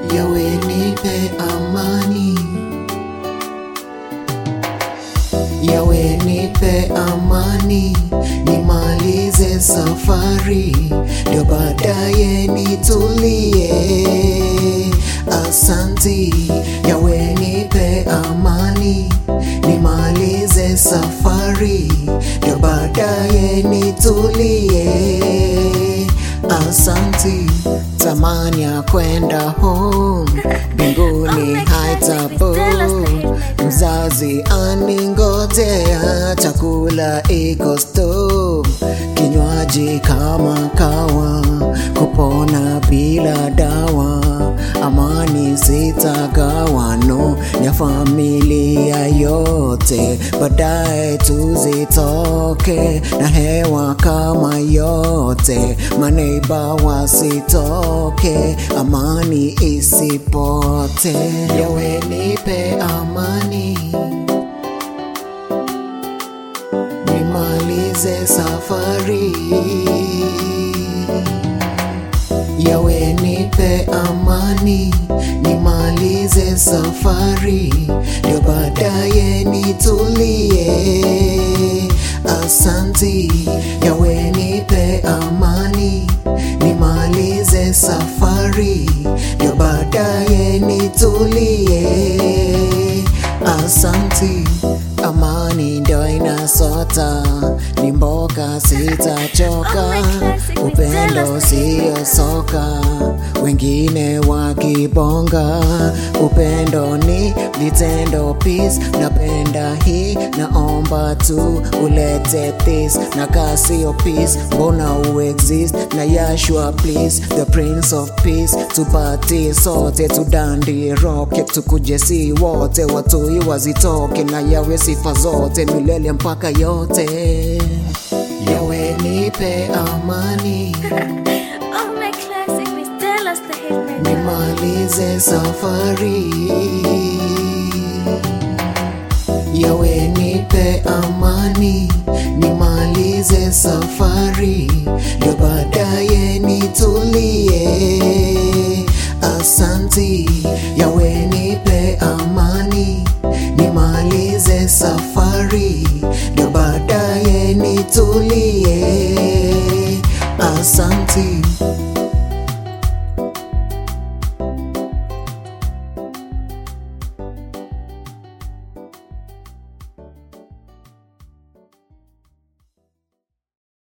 yawe nipe amani, yawe nipe amani, nimalize safari, ndio baadaye nitulie. Asanti, yawe nipe amani, nimalize safari, ndio baadaye nitulie. Asanti, tamani ya kwenda home, mbinguni haitabu Mzazi aningojea, chakula iko stove, kinywaji kama kawa, kupona bila dawa, amani sitagawano ya familia yote, baadaye tuzitoke na hewa kama yote, maneiba wasitoke, amani isipote, yawe nipe amani nimalize safari, yawe nipe amani, nimalize safari, ndio baadaye nitulie. Asanti, yawe nipe amani, nimalize safari, ndio baadaye nitulie. Asanti, amani ndio inasota, ni mboka sitachoka, upendo sio soka, wengine wakibonga, upendo ni vitendo, peace napenda hii, naomba tu ulete this, na kasio peace, mbona uexist na Yashua please, the prince of peace, tupatie sote, tudandi roke, tukuje si wote, watoi wazitoke na yawe sifa zote milele mpaka yote, yawe nipe amani, Oh my classic, Miss Dallas the hitman. nimalize safari, yawe nipe amani, nimalize safari, ndio baadaye nitulie. Asanti, yawe nipe amani, nimalize safari, ndio baadaye nitulie. Asanti.